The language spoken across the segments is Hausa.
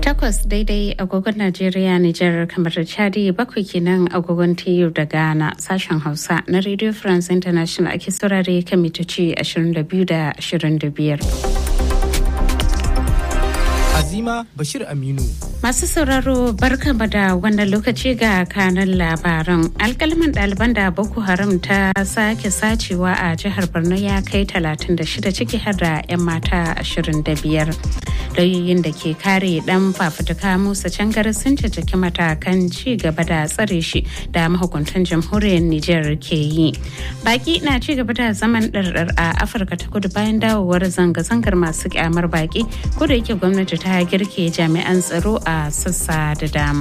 Takwas daidai agogon Najeriya, Nijar, kamar da Chadi bakwai kenan agogon TU da Ghana sashen Hausa na Radio France International ake saurare kan mitoci 22 da 25. Azima Bashir Aminu. Masu sauraro barkama da wannan lokaci ga kanan labaran. Alkalman ɗaliban da Boko Haram ta sake sacewa a jihar Borno ya kai 36 ciki har da 'yan mata 25. Lauyoyin da ke kare dan fafutuka Musa Cangar sun jajjaki matakan ci gaba da tsare shi da mahukuntan jamhuriyar Nijar ke yi. Baki na ci gaba da zaman ɗarɗar a Afirka ta kudu bayan dawowar zanga-zangar masu kyamar baki ko da yake gwamnati ta girke jami'an tsaro a sassa da dama.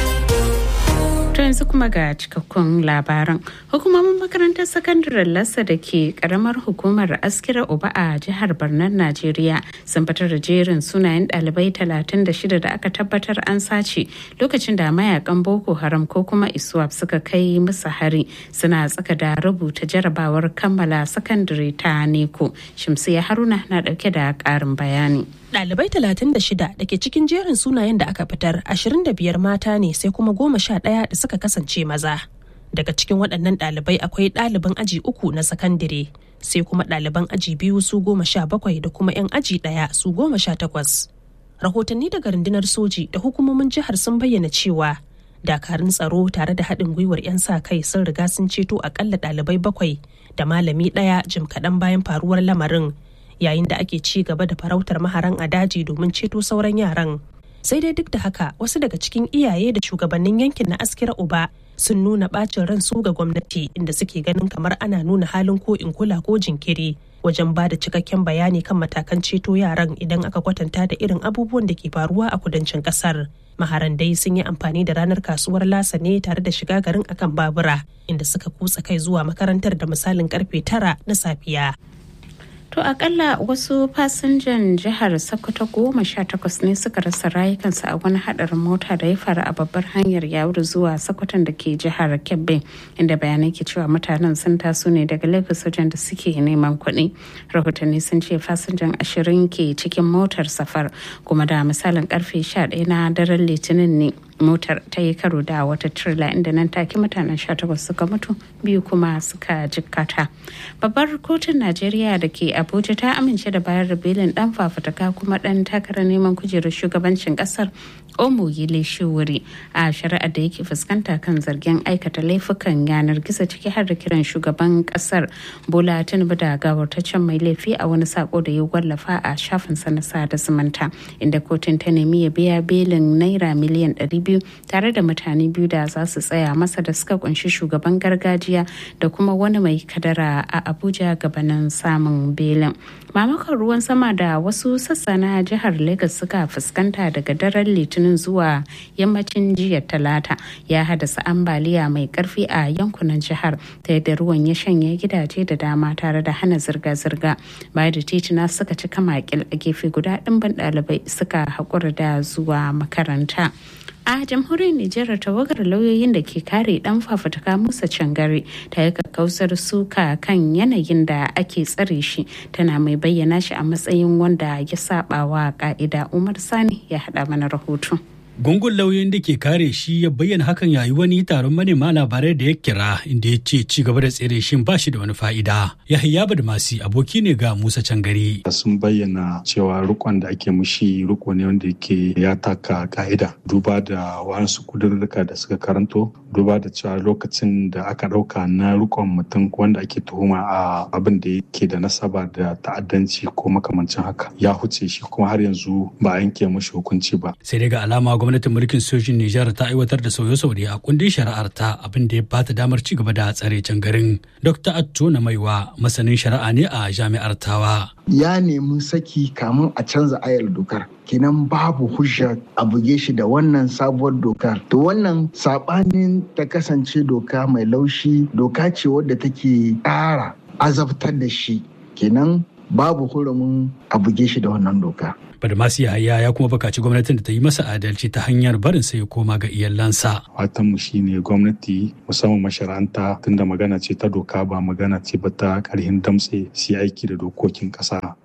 To yanzu kuma ga cikakkun labaran. Hukumomin makarantar sakandaren Lassa da ke karamar hukumar Askira Uba a jihar Barnar Najeriya sun fitar da jerin sunayen ɗalibai 36 da aka tabbatar an sace lokacin da mayakan Boko Haram ko kuma ISWAP suka kai musu hari suna tsaka da rubuta jarabawar kammala sakandare ta Neko. Shamsiya Haruna na ɗauke da ƙarin bayani. Ɗalibai 36 da ke cikin jerin sunayen da aka fitar 25 mata ne sai kuma goma sha ɗaya da suka kasance maza. Daga cikin waɗannan ɗalibai akwai ɗaliban aji uku na sakandire sai kuma ɗaliban aji biyu su goma sha bakwai da kuma 'yan aji ɗaya su goma sha takwas. Rahotanni daga rundunar soji da hukumomin jihar sun bayyana cewa dakarun tsaro tare da haɗin gwiwar 'yan sa kai sun riga sun ceto akalla ɗalibai bakwai da malami ɗaya jim kaɗan bayan faruwar lamarin yayin da ake ci gaba da farautar maharan a daji domin ceto sauran yaran sai dai duk da haka wasu daga cikin iyaye da shugabannin yankin na askira uba sun nuna bacin ran su ga gwamnati inda suke ganin kamar ana nuna halin ko in kula ko jinkiri wajen ba da cikakken bayani kan matakan ceto yaran idan aka kwatanta da irin abubuwan da ke faruwa a kudancin kasar maharan dai sun yi amfani da ranar kasuwar lasa ne tare da shiga garin akan babura inda suka kutsa kai zuwa makarantar da misalin karfe tara na safiya To akalla wasu fasinjan jihar Sokoto goma sha takwas ne suka rasa rayukansu a wani hadarin mota da ya faru a babbar hanyar yawur zuwa Sokoton da ke jihar Kebbi inda bayanai ke cewa mutanen sun taso ne daga Lagos wajen da suke neman kuɗi. Rahotanni sun ce fasinjan ashirin ke cikin motar safar kuma da misalin karfe sha ɗaya na daren litinin ne motar ta yi karo da wata trailer inda nan take mutanen 18 suka mutu biyu kuma suka jikkata babbar kotun najeriya da ke abuja ta amince da bayar da belin dan fafutuka kuma dan takarar neman kujerar shugabancin kasar omoyile shiwuri a shari'ar da yake fuskanta kan zargin aikata laifukan yanar gizo ciki har da kiran shugaban kasar bola tinubu da gawartaccen mai laifi a wani sako da ya wallafa a shafinsa na sada zumunta inda kotun ta nemi ya biya belin naira miliyan 200 tare da mutane biyu da za su tsaya masa da suka kunshi shugaban gargajiya da kuma wani mai kadara a abuja gabanin samun belin mamakon ruwan sama da wasu sassa na jihar lagos suka fuskanta daga daren litinin zuwa yammacin jiya talata ya haddasa ambaliya mai karfi a yankunan jihar ta yadda ruwan ya shanye gidaje da dama tare da hana zirga-zirga bayan da titina suka cika makil a gefe guda ɗimbin ɗalibai suka haƙura da zuwa makaranta a jamhuriyar Nijar tawagar lauyoyin da ke kare dan fafutuka Musa Cangare ta yi kakkausar suka kan yanayin da ake tsare shi tana mai bayyana shi a matsayin wanda ya saba wa ka'ida Umar Sani ya hada mana rahoto. Gungun lauyoyin da ke kare shi ya bayyana hakan yayi wani taron manema labarai da ya kira inda ya ce ci gaba da tsere shin ba shi da wani fa'ida. Yahaya Badmasi aboki ne ga Musa Cangare. Sun bayyana cewa rikon da ake mushi riko ne wanda yake ya taka ka'ida. Duba da wasu kudurruka da suka karanto, duba da cewa lokacin da aka ɗauka na rikon mutum wanda ake tuhuma a abin da yake da nasaba da ta'addanci ko makamancin haka ya huce shi kuma har yanzu ba a yanke mushi hukunci ba. Sai dai ga alama gwamnatin mulkin sojin Nijar ta aiwatar da sauye-sauye a kundin shari'ar ta abin da ya bata damar ci gaba da tsare can garin. Dr. Atto na Maiwa masanin shari'a ne a jami'ar Tawa. Ya nemi saki kamun a canza ayar dokar. kenan babu hujja a buge shi da wannan sabuwar dokar to wannan sabanin ta kasance doka mai laushi doka ce wadda take ƙara azabtar da shi kenan babu hurumin a buge shi da wannan doka Badmasi Yahaya ya kuma bukaci gwamnatin da ta yi masa adalci ta hanyar barin sa ya koma ga iyalansa. Fatan mu shine gwamnati musamman masharanta tunda magana ce ta doka ba magana ce ba ta karhin damtse su aiki da dokokin kasa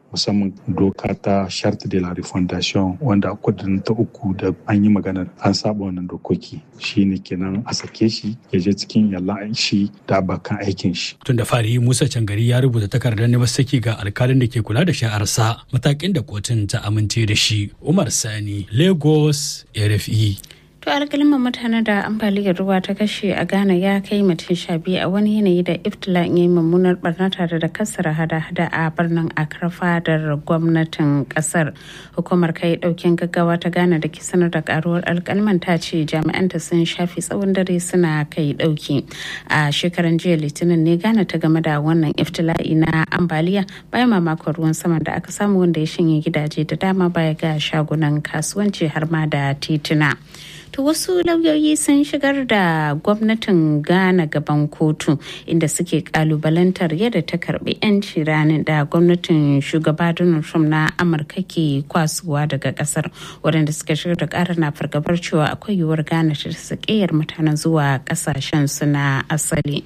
musamman doka ta charte de la refondation wanda a kudin ta uku da an yi maganar an saba wannan dokoki shine kenan a sake shi ya je cikin yallan shi da abokan aikin shi tun da fari musa cangari ya rubuta takardar neman saki ga alkalin da ke kula da sha'arsa matakin da kotun ta amince da shi umar sani lagos rfe To alƙalman mutane da ambaliyar ruwa ta kashe a Ghana ya kai mutum sha biyu a wani yanayi da iftila ya yi mummunar barna tare da kasara hada-hada a birnin Accra fadar gwamnatin kasar. Hukumar kai ɗaukin gaggawa ta Ghana da ke sanar da karuwar alƙalman ta ce jami'anta sun shafi tsawon dare suna kai ɗauki. A shekaran jiya Litinin ne Ghana ta game da wannan iftila'i na ambaliya bayan mamakon ruwan sama da aka samu wanda ya shanye gidaje da dama baya ga shagunan kasuwanci har ma da tituna. To wasu lauyoyi sun shigar da gwamnatin Ghana gaban kotu inda suke kalubalantar yadda ta karbi 'yanci ranar da gwamnatin shugaba Donald Trump na Amurka ke kwasuwa daga kasar waɗanda suka shigar da ƙarar na fargabar cewa akwai yiwuwar Ghana ta sakiyar mutanen zuwa ƙasashen su na asali.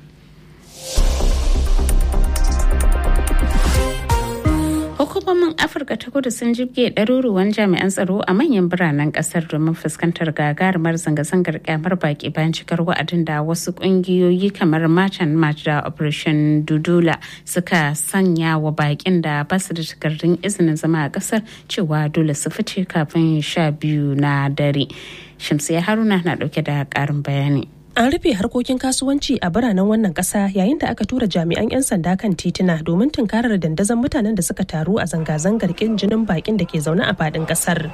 hukumomin afirka ta kudu sun jibge ɗaruruwan jami'an tsaro a manyan biranen ƙasar domin fuskantar gagarumar zanga-zangar kyamar baki bayan cikar wa'adin da wasu ƙungiyoyi kamar marchan march da operation dudula suka sanya wa bakin da ba su da takardun izinin zama a ƙasar cewa dole su fice kafin sha biyu na dare shamsiya haruna na ɗauke da ƙarin bayani An rufe harkokin kasuwanci a biranen wannan ƙasa yayin da aka tura jami'an 'yan sanda kan tituna domin tunkarar dandazon mutanen da suka taru a zanga-zangar kin jinin bakin da ke zaune a faɗin ƙasar.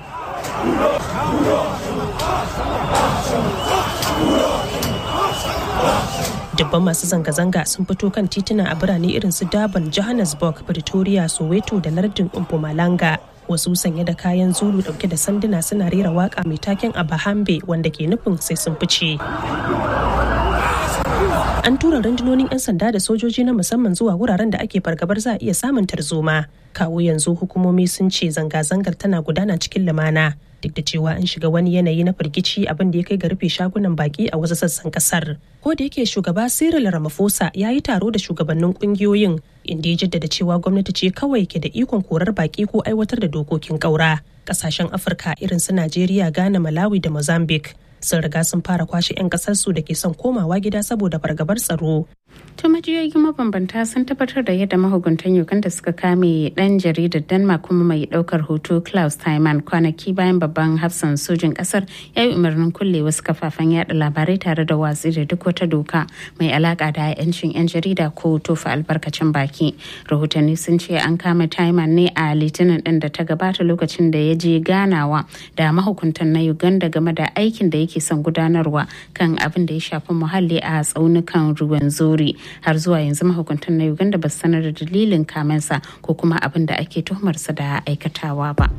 Dubban masu zanga-zanga sun fito kan tituna a birane irin su Durban, Johannesburg, Pretoria, Soweto da lardin Mpumalanga. wasu sanye da kayan zulu dauke da sanduna suna rera waka mai taken a bahambe wanda ke nufin sai sun fice an tura rundunonin 'yan sanda da sojoji na musamman zuwa wuraren da ake fargabar za a iya samun tarzoma kawo yanzu hukumomi sun ce zanga-zangar tana gudana cikin lumana duk da cewa an shiga wani yanayi na firgici abin da ya kai ga rufe shagunan baki a wasu sassan kasar ko da yake shugaba cyril ramaphosa ya yi taro da shugabannin kungiyoyin inda ya jaddada cewa gwamnati ce kawai ke da ikon korar baki ko aiwatar da dokokin kaura kasashen afirka irin su najeriya ghana malawi da mozambique sun riga sun fara kwashe 'yan kasarsu da ke son komawa gida saboda fargabar tsaro To majiyoyi mabambanta sun tabbatar da yadda mahukuntan Uganda suka kame dan jaridar Denmark kuma mai daukar hoto Klaus Taiman kwanaki bayan babban hafsan sojin kasar ya yi umarnin kulle wasu kafafen yada labarai tare da watsi da duk wata doka mai alaka da 'yancin 'yan jarida ko tofa albarkacin baki. Rahotanni sun ce an kama Taiman ne a litinin din da ta gabata lokacin da ya je ganawa da mahukuntan na Uganda game da aikin da yake son gudanarwa kan abin da ya shafi muhalli a tsaunukan ruwan zori. har zuwa yanzu mahukuntan na uganda ba su sanar da dalilin kamensa ko kuma abin da ake tuhumarsa da aikatawa ba.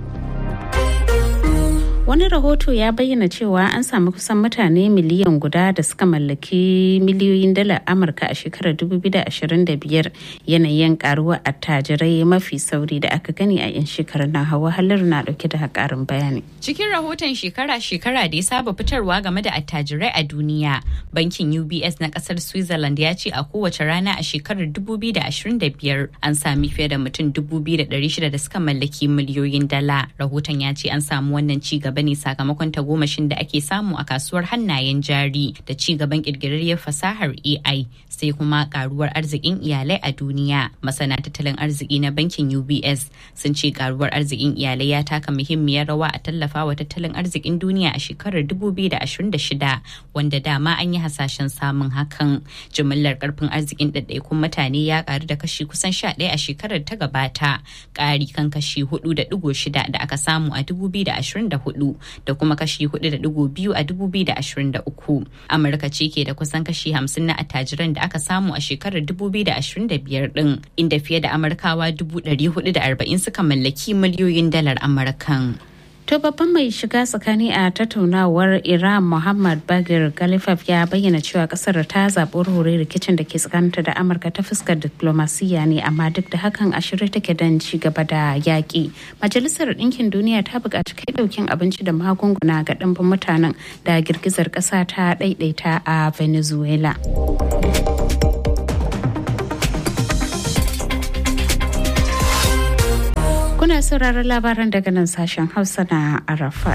wani rahoto ya bayyana cewa an samu kusan mutane miliyan guda da suka mallaki miliyoyin dalar amurka a shekarar 2025 yanayin karuwa attajirai mafi sauri da aka gani a 'yan shekarar na hawa halar na dauke da karin bayani cikin rahoton shekara-shekara da ya saba fitarwa game da attajirai a duniya bankin ubs na kasar switzerland ya ce a kowace rana a shekarar 2025 an sami fiye da mutum 2,600 da suka mallaki miliyoyin dala rahoton ya ce an samu wannan ci gaba ne sakamakon tagomashin da ake samu a kasuwar hannayen jari da ci gaban kirkirarriyar fasahar AI sai kuma karuwar arzikin iyalai a duniya. Masana tattalin arziki na bankin UBS sun ce karuwar arzikin iyalai ya taka muhimmiyar rawa a tallafawa tattalin arzikin duniya a shekarar 2026 wanda dama an yi hasashen samun hakan. Jimillar karfin arzikin ɗaiɗaikun mutane ya karu da kashi kusan 11 a shekarar ta gabata, ƙari kan kashi 4.6 da aka samu a 2024 da kuma kashi 4.2 a 2023. Amurka ce ke da kusan kashi 50 na attajiran da aka samu a shekarar 2025 din inda fiye da Amurkawa 440 suka mallaki miliyoyin dalar Amurkan. To babban mai shiga tsakani a tattaunawar Iran Muhammad Bagir Galifaf ya bayyana cewa kasar ta zaɓi hore rikicin da ke tsakaninta da Amurka ta fuskar diplomasiya ne amma duk da hakan a shirye take don ci gaba da yaƙi. Majalisar Ɗinkin Duniya ta buƙaci kai ɗaukin abinci da magunguna ga ɗimbin mutanen da girgizar ƙasa ta ɗaiɗaita a Venezuela. sauraron labaran daga nan sashen Hausa na Arafat.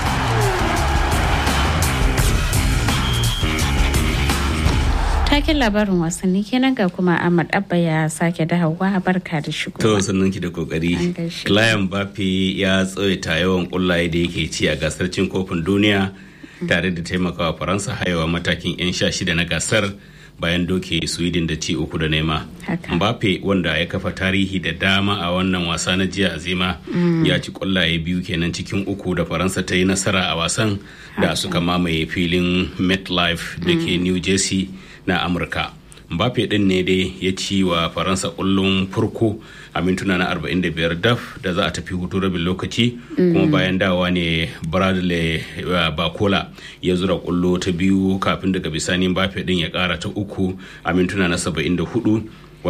taken labarin wasanni kenan ga kuma Ahmad Abba ya sake dawowa barka da shigo. To sannan ki da kokari. Kylian Mbappe ya tsawaita yawan kullaye da yake ci a gasar cin kofin duniya tare da taimakawa Faransa haihuwa matakin 'yan sha shida na gasar bayan doke Sweden da ci uku da nema. Mbappe wanda ya kafa tarihi da dama a wannan wasa na jiya azima ya ci kwallaye biyu kenan cikin uku da Faransa ta yi nasara a wasan da suka mamaye filin MetLife da ke New Jersey. na amurka mbappe din ne dai ya ci wa faransa kullum farko a mintuna na 45 daf da za a tafi hutu rabin lokaci kuma bayan dawa ne bradley bakola ya zura kullo ta biyu kafin daga bisani mbappe din ya kara ta uku a mintuna na 74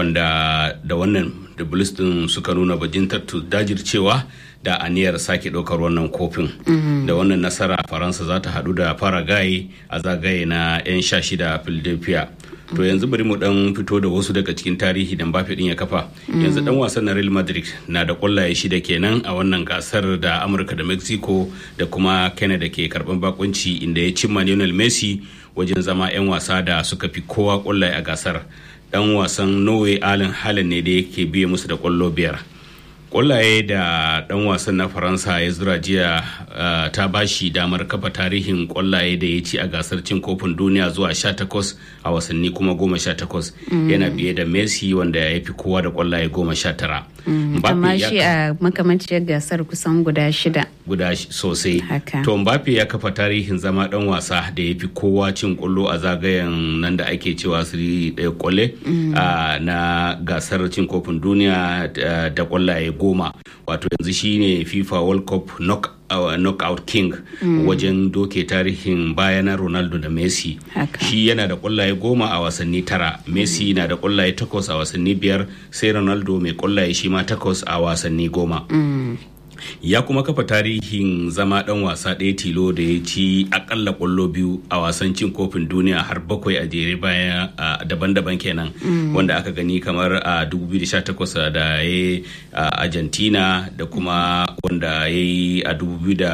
wanda da wannan da din suka nuna bajintar dajircewa da aniyar sake ɗaukar wannan kofin da wannan nasara faransa za ta haɗu da faragaye a zagaye na 'yan sha shida philadelphia to yanzu bari mu dan fito da wasu daga cikin tarihi da Mbappe din ya kafa yanzu dan wasan na Real Madrid na da kwallaye shida kenan a wannan gasar da Amurka da Mexico da kuma Canada ke karban bakunci inda ya cimma Lionel Messi wajen zama 'yan wasa da suka fi kowa kwallaye a gasar dan wasan Norway Allen Haaland ne da yake biye musu da kwallo biyar kwallaye da dan wasan na faransa ya zura jiya uh, ta bashi damar kafa tarihin kwallaye da ya ci a gasar cin kofin duniya zuwa 18 a wasanni kuma 18 mm. yana biye da messi wanda ya fi kowa da kwallaye 19 mm. amma shi a makamanciyar gasar kusan guda shida guda sosai to mbappe ya kafa tarihin zama dan wasa da ya fi kowa cin kwallo a zagayen nan da ake cewa siri ɗaya kwalle mm. uh, na gasar cin kofin duniya uh, da kwallaye goma wato yanzu shine fifa world cup knock, uh, knockout king mm. wajen doke tarihin bayanan ronaldo da messi shi yana da kwallaye goma a wasanni tara messi mm. na da kwallaye takwas a wasanni biyar sai ronaldo mai kwallaye shi ma takwas a wasanni goma mm. ya kuma kafa tarihin zama dan wasa ɗaya tilo da ya ci akalla kwallo biyu a wasan cin kofin duniya har bakwai a jere baya daban-daban kenan mm. wanda aka gani kamar a 2018 da ya yi a argentina da kuma wanda ya yi a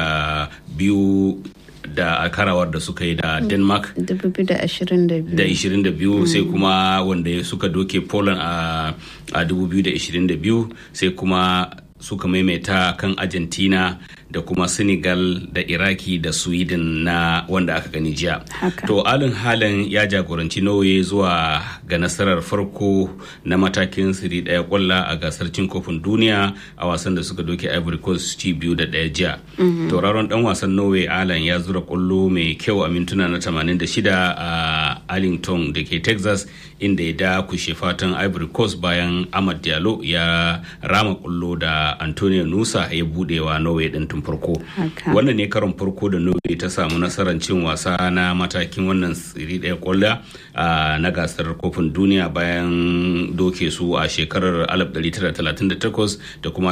2002 da karawar da suka yi da denmark 2022 da 22 sai kuma wanda suka doke poland a 2022 sai kuma suka maimaita kan argentina da kuma senegal da iraki da sweden na wanda aka gani jiya to alin halin ya jagoranci norway zuwa ga nasarar farko na matakin siri daya kwalla a gasar cin kofin duniya a wasan da suka doke ivory coast ci biyu da daya jiya tauraron dan wasan norway alan ya zura kwallo mai kyau a mintuna na 86 a arlington da ke texas inda ya dakushe fatan ivory coast bayan ahmad diallo ya rama kwallo da antonio nusa ya budewa norway din tun farko wannan ne karon farko da norway ta samu nasarar cin wasa na matakin wannan tsiri daya kwalla na gasar kofin duniya bayan doke su a shekarar 1938 da kuma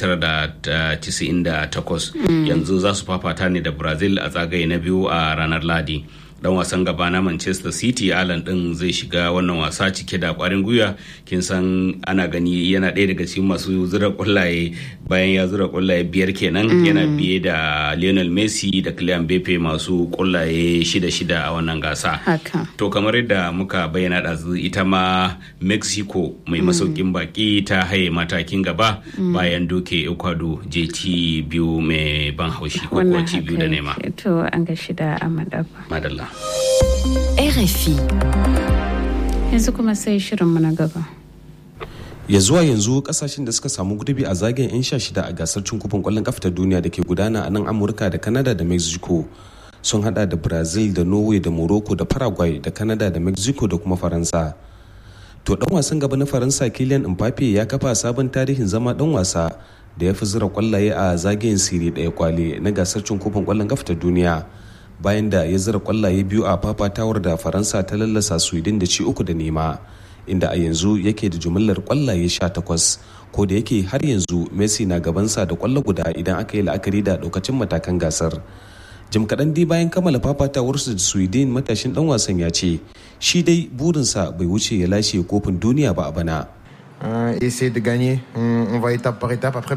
1998 yanzu za su fafata ne da brazil a zagaye na biyu a ranar ladi dan wasan gaba na manchester city alan din zai shiga wannan wasa cike da kwarin gwiwa kin san ana gani yana ɗaya daga cikin masu zura kwallaye bayan ya zura kwallaye biyar kenan mm. yana biye da lionel messi da kylian mbappe masu kwallaye shida shida a wannan gasa to kamar yadda muka bayyana ɗazu ita ma mexico mai mm. masaukin baki ta haye matakin gaba mm. bayan doke ecuador jt biyu mai ban haushi ko ci biyu da nema to an ga shida a madalla RFI. Yanzu kuma sai shirinmu na gaba. ya zuwa yanzu kasashen da suka samu gurbi a zagayen 'yan sha shida a gasar cin kofin kwallon kafa ta duniya da ke gudana a nan amurka da canada da mexico sun hada da brazil da norway da morocco da paraguay da canada da mexico da kuma faransa to dan wasan gaba na faransa kylian mbappe ya kafa sabon tarihin zama dan wasa da ya fi zira kwallaye a zagayen siri daya kwale na gasar cin kofin kwallon kafa ta duniya bayan da ya zira kwallaye biyu a fafatawar da faransa ta lallasa sweden da ci uku da nema inda a yanzu yake da jumlar kwallaye 18 ko da yake har yanzu messi na gabansa da kwallo guda idan aka yi la'akari da daukacin matakan gasar jim kaɗan dai bayan kammala fafatawarsu da sweden matashin dan wasan ya ce shi dai burinsa bai wuce ya lashe kofin duniya ba a bana essayer de gagner. On, on va étape par étape. Après,